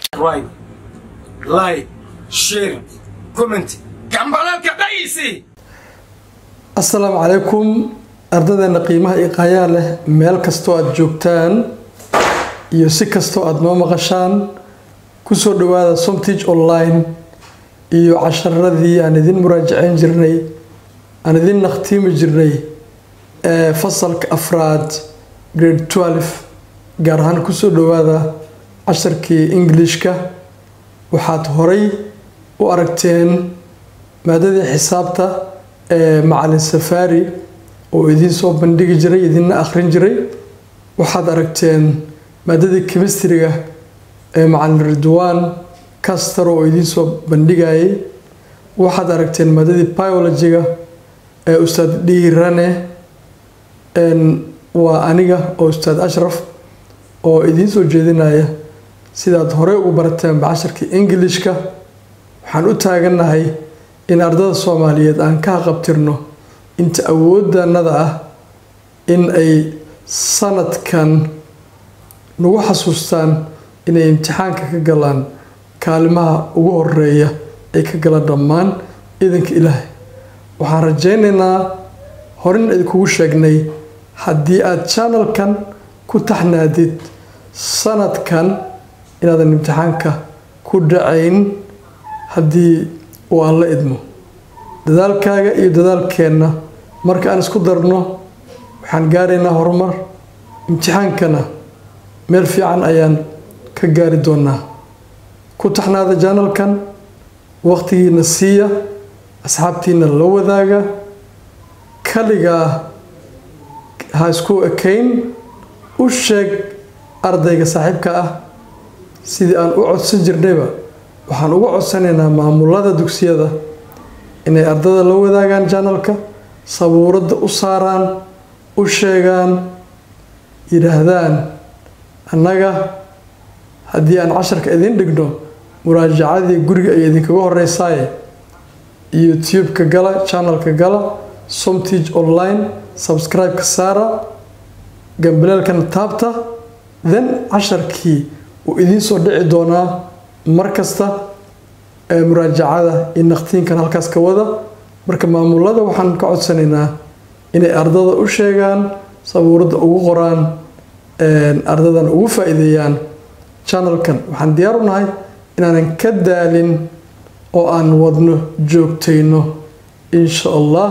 subscribe like share comment gambalalka dhaysi asalaamu calaykum ardadeenna qiimaha iyo qaayaa leh meel kastoo aada joogtaan iyo si kastoo aada noo maqashaan kusoo dhawaada somtige online iyo casharadii aan idin muraajaceyn jirnay aan idin nakhtiimi jirnay ee fasalka afraad grade 12 gaar ahaan kusoo dhawaada casharkii englishka waxaad horay u aragteen maadadii xisaabta ee macalin safaari oo idiin soo bandhigi jiray idinna akhrin jiray waxaad aragteen maadadii chemistriga ee macalin ridwaan castar oo idiin soo bandhigayay waxaad aragteen maadadii biologiga ee ustaad dhiirane waa aniga oo ustaad ashraf oo idiin soo jeedinaya sidaad horey ugu barateen bacasharkii ingilishka waxaan u taagannahay in ardada soomaaliyeed aan ka haqabtirno inta awooddanada ah in ay sanadkan nagu xasuustaan inay imtixaanka ka galaan kaalimaha ugu horeeya ay ka galaan dhammaan idanka ilaahay waxaan rajaynaynaa horin idinkugu sheegnay haddii aada janalkan ku taxnaadid sanadkan inaadan imtixaanka ku dhacayn haddii uu aan la idmo dadaalkaaga iyo dadaalkeenna marka aan isku darno waxaan gaaraynaa horumar imtixaankana meel fiican ayaan ka gaari doonaa ku taxnaada janalkan waqtigiina siiya asxaabtiina la wadaaga kaligaa ha isku ekayn u sheeg ardayga saaxiibka ah sidii aan u codsan jirnayba waxaan uga codsanaynaa maamulada dugsiyada inay ardada la wadaagaan janalka sabuuradda u saaraan u sheegaan yidhaahdaan annaga haddii aan casharka idiin dhigno muraajacadii guriga ay idinkaga horeysaaye youtube-ka gala janalka gala somtige online subscribe-ka saara gambaleelkana taabta then casharkii uu idiin soo dhici doonaa mar kasta ee muraajacada iyo naqtiinkan halkaas ka wada marka maamulada waxaan ka codsanaynaa inay ardada u sheegaan sabuuradda ugu qoraan ardadan ugu faa-iideeyaan janalkan waxaan diyaar u nahay inaanan ka daalin oo aan wadno joogtayno insha allah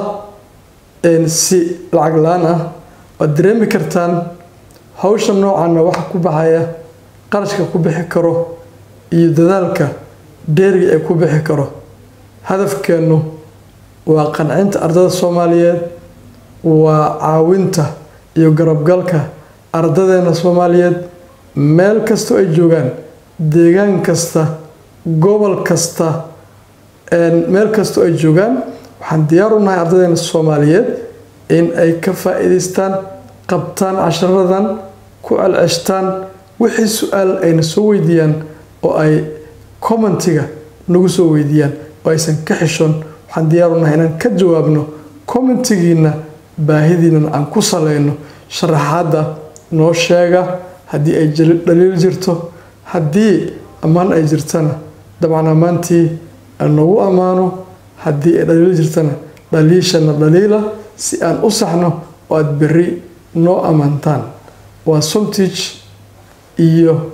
si lacag la-aan ah waad dareemi kartaan hawsha noocaana waxa ku baxaya qarashka ku bixi karo iyo dadaalka dheeriga ee ku bixi karo hadafkeennu waa qancinta ardada soomaaliyeed waa caawinta iyo garabgalka ardadeena soomaaliyeed meel kastoo ay joogaan deegaan kasta gobol kasta meel kastoo ay joogaan waxaan diyaar u nahay ardadeena soomaaliyeed in ay ka faa-iideystaan qabtaan casharadan ku celceshtaan wixii su-aal ayna soo weydiiyaan oo ay commentiga nagu soo weydiiyaan oo aysan ka xishon waxaan diyaar u nahay inaan ka jawaabno commentigiina baahidiinan aan ku saleyno sharaxaadda noo sheega haddii ay dhaliil jirto haddii ammaan ay jirtana dabcan ammaantii nagu ammaano haddii ay dhaliil jirtana dhaliishana dhaliila si aan u saxno oo aada berri noo ammaantaan waa somtige iyo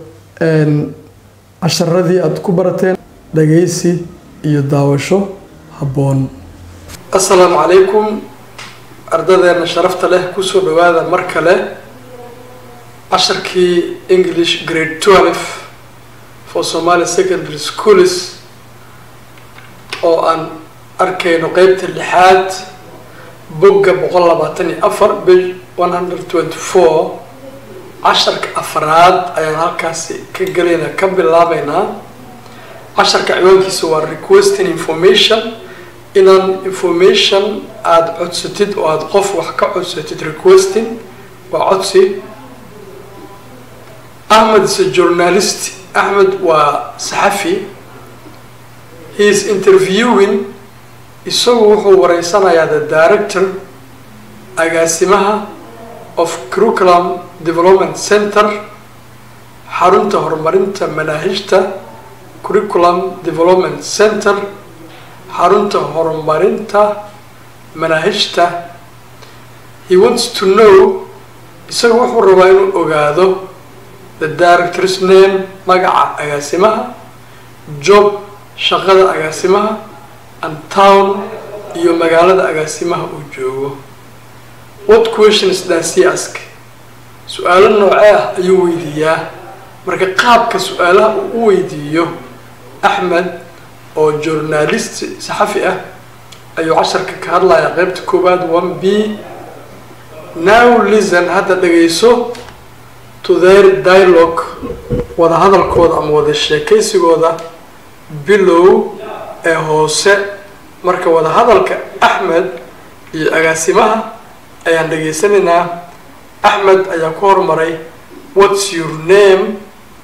casharadii aada ku barateen dhagaysi iyo daawasho habboon assalaamu calaykum ardadeena sharafta leh kusoo dhawaada mar kale casharkii english grade 12 for somalia secondary schools oo aan arkayno qeybta lixaad bogga boqol labaatan iyo afar bil one hundred twenty four casharka afraad ayaan halkaasi ka gelayna ka bilaabeynaa casharka ciwaankiisa waa requesting information inaan information aada codsatid oo aada qof wax ka codsatid requesting waa codsi ahmed is a journalist ahmed waa saxafi he is interviewing isagu wuxuu wareysanayaa the director agaasimaha of curriculum development center xarunta horumarinta manaahijta curriculum development center xarunta horumarinta manaahijta he wants to know isaga wuxuu rabaa inuu ogaado the director's name magaca agaasimaha job shaqada agaasimaha and town iyo magaalada agaasimaha uu joogo what questions does he ask su-aalo noocee ah ayuu weydiiyaa marka qaabka su-aalaha uu u weydiiyo axmed oo journalist saxafi ah ayuu casharka ka hadlayaa qeybta koowaad one b now listen hadda dhagayso to their dialogue wada hadalkooda ama wada sheekaysigooda bilow ee hoose marka wada hadalka axmed iyo agaasimaha ayaan dhageysanaynaa axmed ayaa ku hormaray what's your name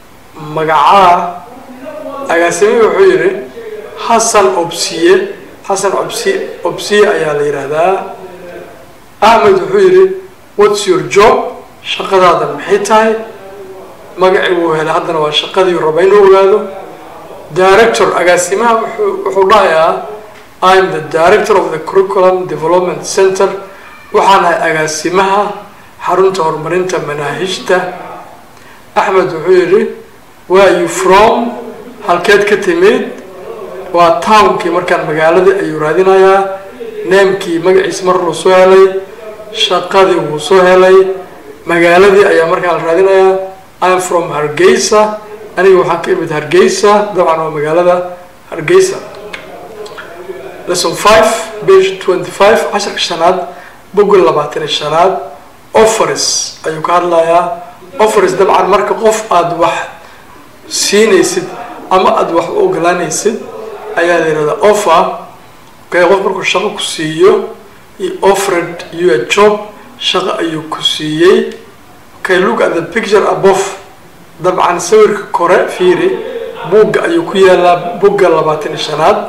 magacaa agaasimihii wuxuu yidhi xasan obsiye xasan obsi obsiye ayaa la yidhaahdaa axmed wuxuu yidhi what's your job shaqadaada maxay tahay magacii wuu helay haddana waa shaqadii raba inuu ogaado director agaasimaha wuxuu dhahayaa im the director of the curriculum development center waxaan ahay agaasimaha xarunta horumarinta manaahijta axmed wuxuu yidhi where you from halkeed ka timid waa townkii markaan magaaladii ayuu raadinayaa neemkii magaciisa mar wuu soo helay shaqadii wuu soo helay magaaladii ayaa markaan la raadinayaa im from hargeysa aniga waxaan ka imid hargeysa dabcan waa magaalada hargeysa lesson five page twenty five casharka shanaad boggol labaatan iyo shanaad offers ayuu ka hadlayaa offers dabcan marka qof aada wax siinaysid ama aada wax u ogolaanaysid ayaa la yihahdaa offer okay qof markuu shaqo ku siiyo he offered you a job shaqo ayuu ku siiyey okay look at the picture above dabcan sawirka kore fiiri buugga ayuu ku yaalaa bugga labaatan iyo shanaad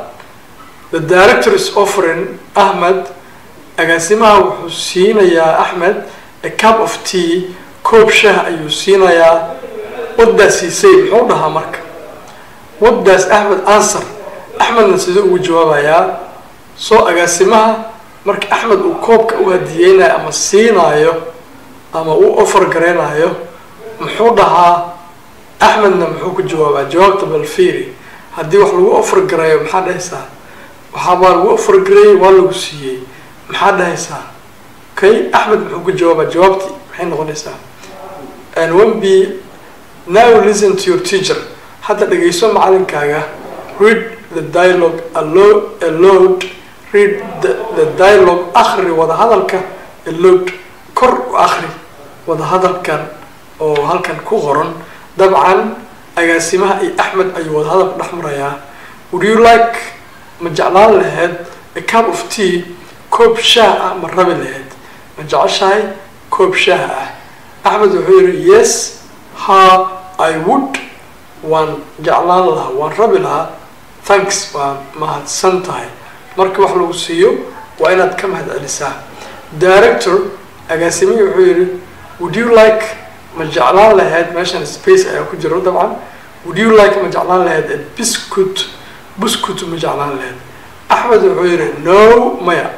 the director is offering ahmed agaasimaha wuxuu siinayaa axmed a cup of tea koob shah ayuu siinayaa waddaas siisay muxuu dhahaa marka waddaas axmed answer axmedna siduu ugu jawaabayaa soo agaasimaha marka axmed uu koobka u hadiyeynayo ama siinaayo ama uu offer gareynayo muxuu dhahaa axmedna muxuu ku jawaabaa jawaabta balfiiri haddii wax lagu offer gareeyo maxaa dhahaysaa waxaabaa lagu offer gareeyey waa lagu siiyey maxaa dhahaysaa okay axmed muxuu ku jawaabaa jawaabtii maxay noqonaysaa and one b now listen to your teacher hadda dhagayso macalinkaaga read the dialogue alo- aloud read the, the dialogue akhri wada hadalka aloud kor u akhri wada hadalkan oo halkan ku qoran dabcan agaasimaha iyo axmed ayuu wada hadalka dhex marayaa would you like ma jeclaan lahayd a cup of tea koob shaah ah ma rabi lahayd ma jeceshahay koob shaah ah axmed wuxuu yihi yes ha i would waan jeclaan lahaa waan rabi lahaa thanks waa mahadsan tahay marka wax lagu siiyo waa inaad ka mahad celisaa director agaasimihii wuxuu yihi would you like ma jeclaan lahayd meeshan space ayaa ku jiro dabcan would you like ma jeclaan lahayd a biscuit biscuit ma jeclaan lahayd axmed wuxuu yihi no maya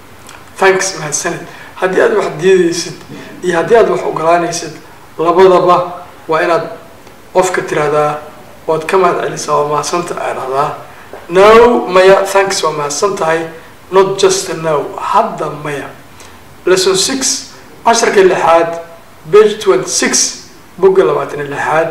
thanks mahadsanid haddii aad wax diidaysid iyo haddii aad wax ogolaanaysid labadaba waa inaad qofka tiraahdaa waad ka mahad celisaa waa mahadsanta aa dhahdaa no maya thanks waa mahadsan tahay not just a no hadda maya lesson six casharka lixaad page twenty six bogga labaatan iyo lixaad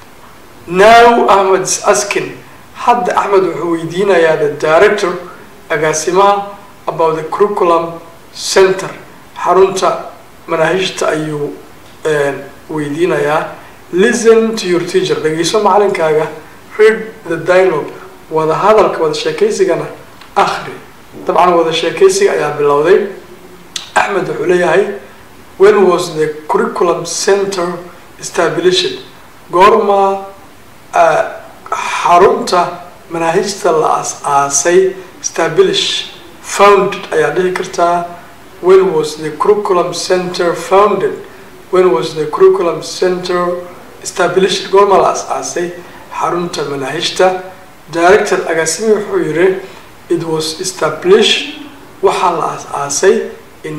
now ahmed is asking hadda axmed wuxuu weydiinayaa the director agaasimaha about the curriculum center xarunta manaahijta ayuu weydiinayaa listen to your teacher dhageyso macalinkaaga read the dialogue wada hadalka wada sheekaysigana akhri dabcan wada sheekaysiga ayaa bilowday axmed wuxuu leeyahay when was the curriculum center established goorma xarunta manaahijta la as-aasay establish founded ayaa dhihi kartaa when was the curriculum center founded when was the curriculum center established goorma la as-aasay xarunta manaahijta director agaasimi wuxuu yidhi it was established waxaa la aas-aasay in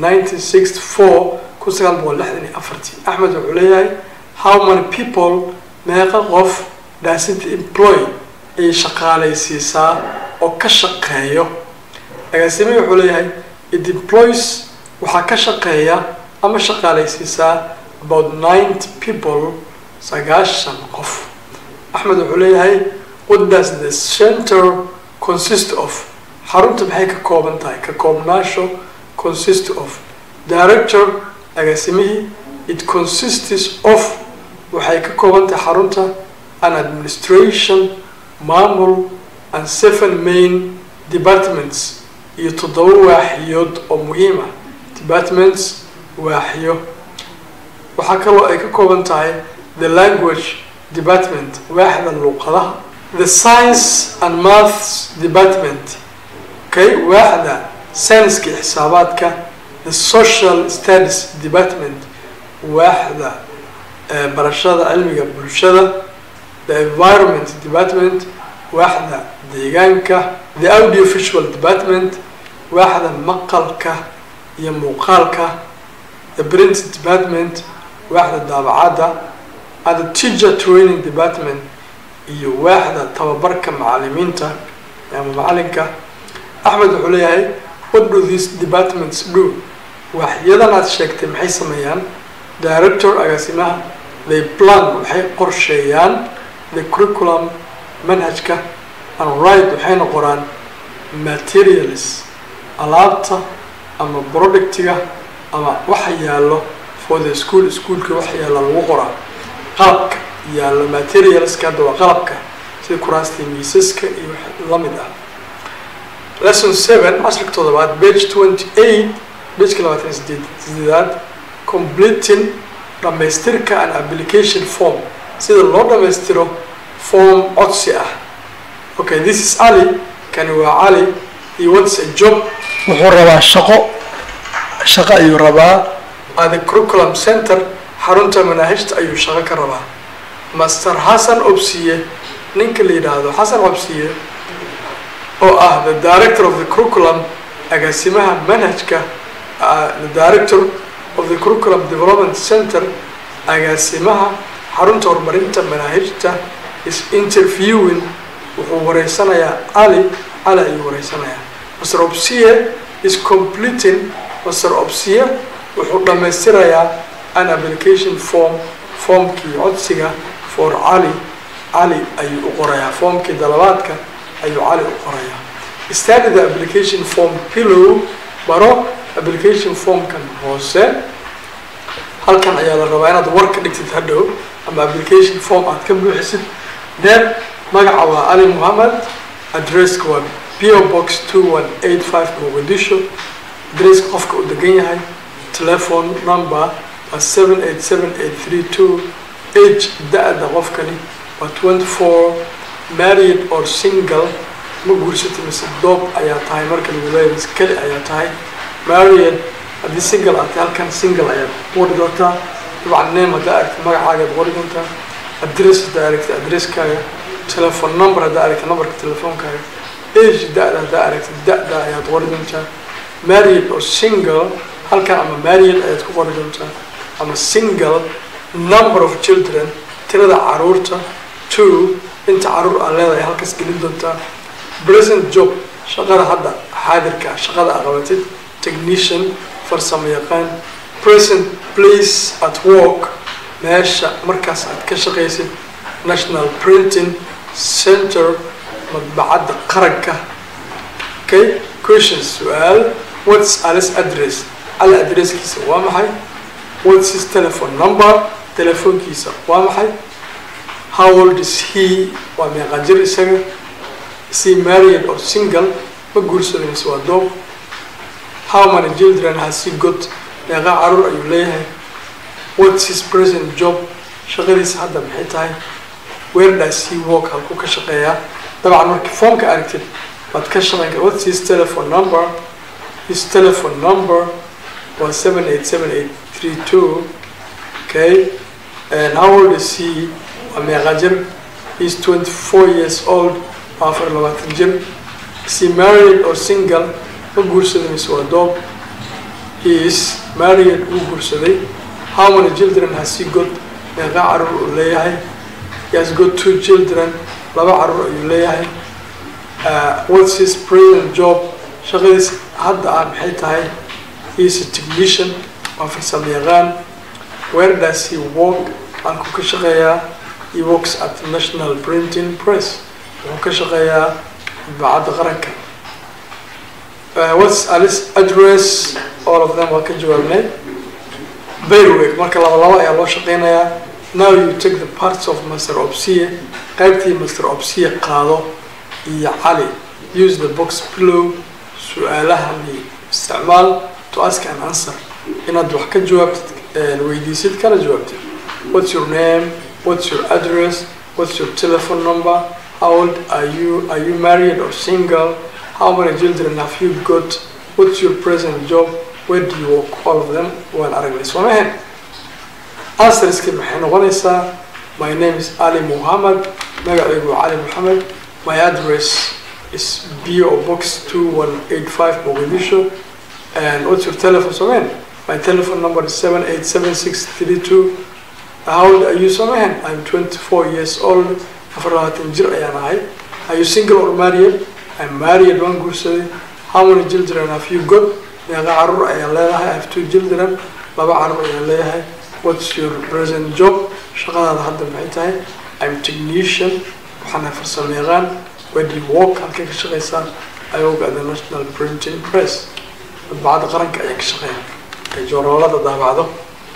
1964 kun sagaal boqol lixdan iyo afartii axmed wuxuu leeyahay how many people meeqa qof does it employ ay shaqaalaysiisaa oo ka shaqeeyo agaasimi wuxuu leeyahay it employs waxaa ka shaqeeya ama shaqaalaysiisaa about ninety people sagaashan qof axmed wuxuu leeyahay what does the center consist of xarunta maxay ka kooban tahay ka koobnaasho consist of director agaasimihii it consists of waxay ka kooban tahay xarunta an administration maamul and seven main departments iyo toddoba waaxiyood oo muhiim ah departments waaxiyo waxaa kaloo ay ka kooban tahay the language department waaxda luuqadaha the science and maths department okay waaxda sayniska iyo xisaabaadka the social studies department waaxda barashada cilmiga bulshada the environment department waaxda deegaanka the audio visual department waaxda maqalka iyo muuqaalka the print department waaxda daabacadda and the teacher training department iyo waaxda tababarka macalimiinta ama macalinka axmed wuxuu leeyahay what do these departments do waaxyadan aad sheegtay maxay sameeyaan director agaasimaha they plan waxay qorsheeyaan the curriculum manhajka and right waxayna qoraan materials alaabta ama productiga ama waxa yaallo for the school schoolka waxa yaalla lagu qoraa qalabka yaallo materialska hadda waa qalabka sida kuraasta miisaska iyo wax la mid ah lesson seven casharka toddobaad page twenty eight pageka labaatan sideed sideedaad completing dhamaystirka an application form sida loo dhamaystiro form codsi ah okay this is ali kani waa cali iyo what's a job wuxuu rabaa shaqo shaqo ayuu rabaa at the curriculum center xarunta manaahijta ayuu shaqo ka rabaa master xasan obsiye ninka la yidhaahdo xasan obsiye oo ah the director of the curriculum agaasimaha manhajka the director of the curriculum development center agaasimaha xarunta horumarinta manaahijta is interviewing wuxuu wareysanayaa cali cali ayuu wareysanayaa master obsiye is completing master obsiye wuxuu dhammaystirayaa an application form formkii codsiga for cali cali ayuu u qorayaa formkii dalabaadka ayuu cali u qorayaa study the application form pillow baro application formkan hoose halkan ayaa la rabaa inaad war ka dhigtid hadhow ama application form aad ka buuxisid then magaca waa ali mohamed addresska waa po box two one eight five mogadisho adresska qofka uu degan yahay telephone number waa seven eight seven eight three two age da-da qofkani waa twenty four married or single ma guursatay mise doob ayaa tahay marka lagu leeyahay mise keli ayaa tahay married haddii single aad tahay halkan single ayaad qori doontaa dabcan name haddaa aragta magacaagaad qori doontaa address haddaa aragta addresskaaga telephone number haddaa aragta numberka telefoonkaaga age da-da haddaa aragta da-da ayaad qori doontaa married or single halkan ama married ayaad ku qori doontaa ama single number of children tirada caruurta two inta caruur aad leedahay halkaas gelin doontaa present job shaqada hadda xaadirka shaqada aad qabatid technician farsamo yaqaan present place at work meesha markaas aad ka shaqaysid national printing center madbacadda qaranka okay questions su-aal what's alice address ali addresskiisa waa maxay what's his telephone number telefoonkiisa waa maxay how old is he waa meeqa jir isaga is he married or single ma guursaday mise waa doob how many children has he got meeqa caruur ayuu leeyahay what's his present job shaqadiisa hadda maxay tahay where does he work halkuu ka shaqeeyaa dabcan markii foomka aragtid waad ka shaqeyn kara what's his telephone number his telephone number was seven eight seven eight three two okay and how old is he waa meeqa jir he's twenty four years old waa afar iyo labaatan jir is he married or single ma guursaday mise waa doob he is married wuu guursaday how many children has he got meeqa caruur uu leeyahay he has got two children laba caruur ayuu leeyahay uh, what's his present job shaqadiis hadda ah maxay tahay he is a technician waa farsamo yaqaan where does he work halkuu ka shaqeeyaa he works at the national printing press wuxuu ka shaqeeyaa madbacadda qaranka uh, what's alice address all of them waa ka jawaabnay Bayrweg marka laba laba ayaa loo shaqeynayaa now you take the parts of master opsie qaybtii master opsie qaado iyo cali use the box below su-aalahani isticmaal to ask an answer inaad wax ka jawaabtid weydiisid kana jawaabtid what's your name what's your address what's your telephone number how old are you are you married or single how many children have you got what's your present job where do you work all of them waan aragnay soo mahen answerski maxay noqonaysaa my name is ali muhammad magacaygu waa cali mohamed my address is bo box two one eight five mogadisho and what's your telephone so man my telephone number is seven eight seven six three two how old are you so man i'm 24 years old afar labaatan jir ayaan ahay are you single or married i'm married waan guursaday how many children have you got meeqa caruur ayaan leedahay i have two children laba caruur ayaan leeyahay what's your present job shaqadaada hadda maxay tahay i'm technician waxaan ahay farsamo yaqaan where do you work halkay ka shaqeysaa i work at the national printing press madbacadda qaranka ayaa ka shaqeeya ay joornaalada daabacdo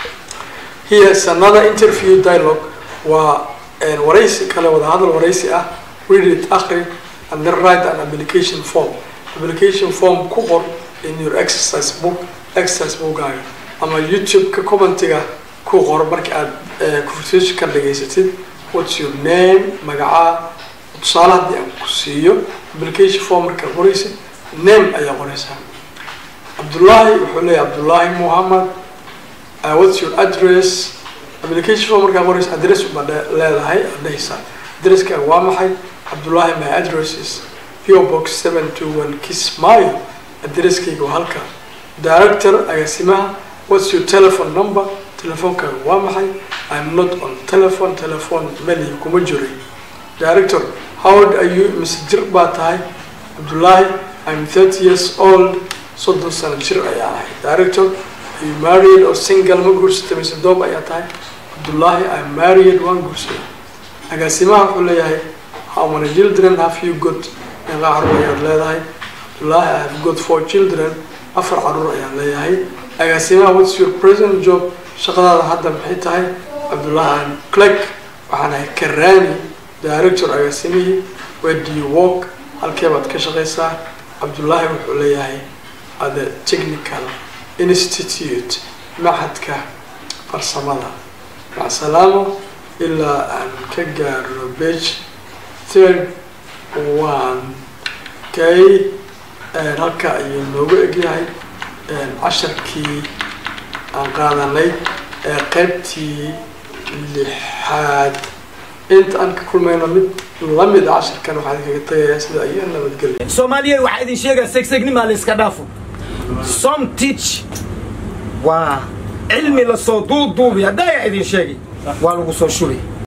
here is another interview dialogue waa waraysi kale wadahadal waraysi ah read it akhri and then write an application form application form ku qor in your exercise book exercise bookaaga ama youtube-ka commentiga ku qor marka aad conversation ka dhageysatid what's your name magacaa tusaale haddii aan ku siiyo application form markaad qoraysid name ayaa qoraysaa cabdullaahi wuxuu leeyahay cabdullaahi muhammad uh, what's your address application form markaa qoraysa address uba leedahay aad dhehaysaa addresskaaga waa maxay cabdullaahi my address is po box seven two one kismaayo addresskayga waa halka director agaasimaha what's your telephone number telefoonkaaga waa maxay i'm not on telephone telephone meli kuma jiray director how old are you mise jir baa tahay cabdullaahi i'm thirty years old soddon sano jir ayaa ahay director are you married or single ma guursatay mise doob ayaa tahay cabdullaahi i'm married waan guursaday agaasimaha wuxuu leeyahay how many children have you got meeqa caruur ayaad leedahay cabdullaahi i have got four children afar caruur ayaan leeyahay agaasimaha what's your present job shaqadaada hadda maxay tahay cabdullaahi i'm clerk waxaan ahay karani director agaasimihii where do you work halkee baad ka shaqaysaa cabdullaahi wuxuu leeyahay at the technical institute maxadka farsamada macsalaamo ilaa aan ka gaarno bage third one kay halka ayuu noogu egyahay casharkii aan qaadanay ee qaybtii lixaad inta aan ka kulmayno mid lamid a casharkan waxaan kaga tagayaa sida iyo nabadgelya soomaaliya waxaa idin sheegaa segsegnima la iska dhaafo some teach waa cilmi lasoo duuduubi haddaa idin sheegay waa lagu soo shubay